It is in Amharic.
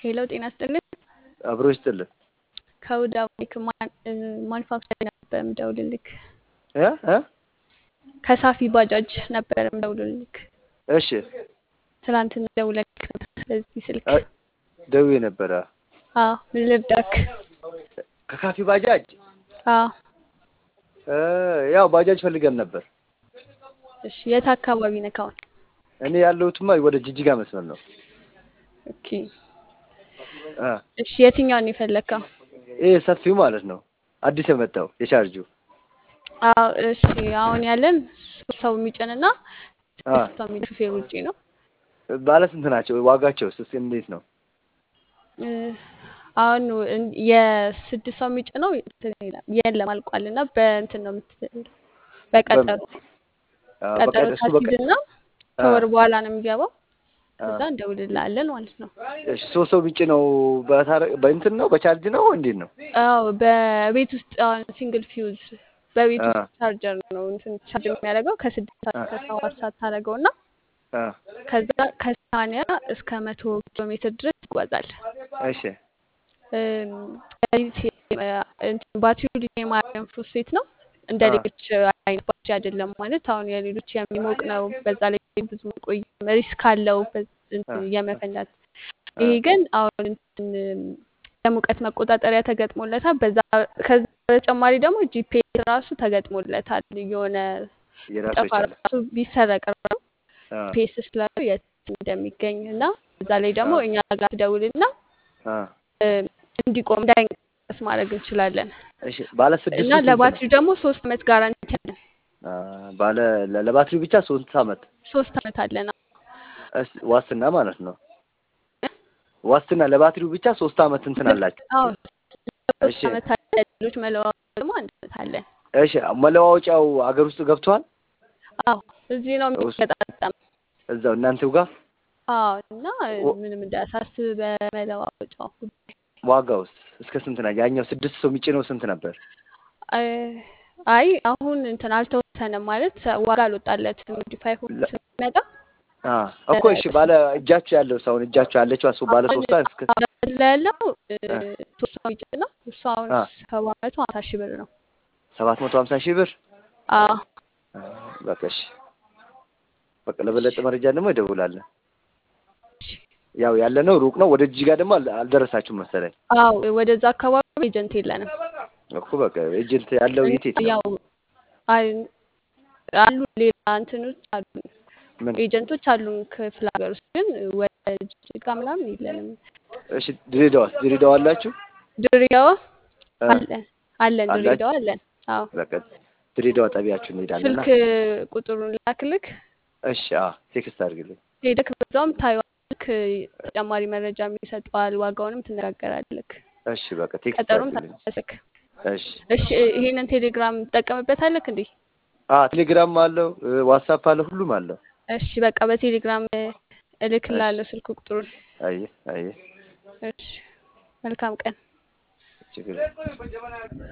ሄሎ ጤና ይስጥልን። አብሮ ይስጥልን። ከውዳ ማኑፋክቸር ነበር የምደውልልክ። እ እ ከሳፊ ባጃጅ ነበር የምደውልልክ። እሺ ትናንትና ደውለልክ ነበር በዚህ ስልክ። አ- ደውዬ ነበረ። አዎ ምን ልርዳክ? ከካፊ ባጃጅ አዎ እ ያው ባጃጅ ፈልገን ነበር። እሺ የት አካባቢ ነህ አሁን? እኔ ያለሁትማ ወደ ጅጅጋ መስመር ነው። ኦኬ እ እሺ የትኛውን የፈለግከው? ይሄ ሰፊው ማለት ነው። አዲስ የመጣው የቻርጁ አዎ እሺ አሁን ያለን ሶስት ሰው የሚጭንና አ ስድስት ሰው የሚጭን ሹፌር ውጪ ነው። ባለ ስንት ናቸው? ዋጋቸው ስ እንዴት ነው? እ አሁን እን- የስድስት ሰው የሚጭነው እንትን ይላል የለም አልቋል እና በእንትን ነው የምት በቀጠሮ አ በቃ ቀጠሮ እሱ በቃ ታስይዝና አ ከወር በኋላ ነው የሚገባው። አ ከዛ እንደውልልሃለን ማለት ነው። እሺ ሶስት ሰው ቢጭ ነው በታረ በእንትን ነው በቻርጅ ነው እንዴት ነው? አዎ በቤት ውስጥ አሁን ሲንግል ፊውዝ በቤት አ ውስጥ ቻርጀር ነው እንትን ቻርጅ የሚያደርገው ከስድስት ሰዓት አ እስከ ሰባት ሰዓት ታደርገው እና አ ከዛ ከሰማንያ እስከ መቶ ኪሎ ሜትር ድረስ ይጓዛል። እሺ እም፣ ሊቲ- እ፣ እንትን ባትሪው ሊቲየም አየን ፎስፌት ነው። እንደ አ ሌሎች አይነት ባትሪ አይደለም ማለት አሁን የሌሎች የሚሞቅ ነው። በዛ ላይ ብዙ ቆይ ሪስክ አለው በዝ- አ እንትን የመፈንዳት። አ ይሄ ግን አሁን እንትን የሙቀት መቆጣጠሪያ ተገጥሞለታል። በዛ ከዛ በተጨማሪ ደግሞ ጂፒኤስ ራሱ ተገጥሞለታል። የሆነ የራሱ ጠፋ የቻለ ራሱ ቢሰረቅ ራሱ አ ጂፒኤስ ስላለው የት እንደሚገኝ እና በዛ ላይ አ ደግሞ እኛ ጋር ትደውልና አ እ፣ እንዲቆም እንዳይንቀሳቀስ ማድረግ እንችላለን እሺ ባለ እና ስድስቱ ስንት ነው? ለባትሪው ደግሞ ሶስት አመት ጋራንቲ አለን። አ ባለ ለ- ለባትሪው ብቻ ሶስት አመት ሶስት አመት አለን። እስ ዋስትና ማለት ነው። ዋስትና ለባትሪው ብቻ ሶስት አመት እንትን አላችሁ። አዎ እሺ ሶስት አመት አለን። ሌሎች መለዋወጥ ደግሞ አንድ አመት አለን። እሺ መለዋወጫው አገር ውስጥ ገብቷል? አዎ እዚህ ነው ውስጥ የሚገጣጠም። እዛው እናንተው ጋር አዎ እና ወ- ምንም እንዳያሳስብ በመለዋወጫው ጉዳይ። ዋጋውስ እስከ ስንት ነው? ያኛው ስድስት ሰው የሚጭነው ስንት ነበር? አይ አይ፣ አሁን እንትን አልተወሰነም ማለት ዋጋ አልወጣለትም። ሞዲፋይ ሆኖ ለ- ስለሚመጣ አ እኮ እሺ ባለ እጃችሁ ያለው ሰው አሁን እጃችሁ ያለችው እሱ ባለ አሁን ሶስቷ እስከ አሁን ላይ ያለው እ፣ አ ሶስት ሰው የሚጭን ነው። እሱ አሁን አ ሰባት መቶ ሀምሳ ሺህ ብር ነው። ሰባት መቶ ሀምሳ ሺህ ብር አዎ አ፣ በቃ እሺ በቃ ለበለጠ መረጃ ደግሞ ይደውላለን። ያው ያለነው ሩቅ ነው። ወደ ጅጅጋ ደግሞ አል- አልደረሳችሁም መሰለኝ አዎ ወደዛ አካባቢ ኤጀንት የለንም። እኮ በቃ ኤጀንት ያለው የት የት ነው? ያው አይ አሉ ሌላ እንትኖች አሉ ምን ኤጀንቶች አሉን ክፍለ ሀገር ውስጥ ግን ወደ ጅጅጋ ምናምን የለንም። እሺ ድሬዳዋስ? ድሬዳዋ አላችሁ? ድሬዳዋ አ አለን አለን አላችሁ? ድሬዳዋ አለን። አዎ በቃ ድሬዳዋ ጣቢያችሁ እንሄዳለንና ስልክ ቁጥሩን ላክልክ እሺ አ ቴክስት አድርግልኝ። ሄደክ በዛውም ታይዋልክ ተጨማሪ መረጃ ይሰጠዋል። ዋጋውንም ትነጋገራለክ። እሺ በቃ ቴክስት ቀጠሮም አድርግልኝ። ታስክ እሺ እሺ ይሄንን ቴሌግራም ትጠቀምበታለክ እንዴ? አ ቴሌግራም አለው እ፣ ዋትሳፕ አለው ሁሉም አለው። እሺ በቃ በቴሌግራም እሺ እልክላለሁ ስልክ ቁጥሩን። አየ አየ እሺ መልካም ቀን። ችግር የለም።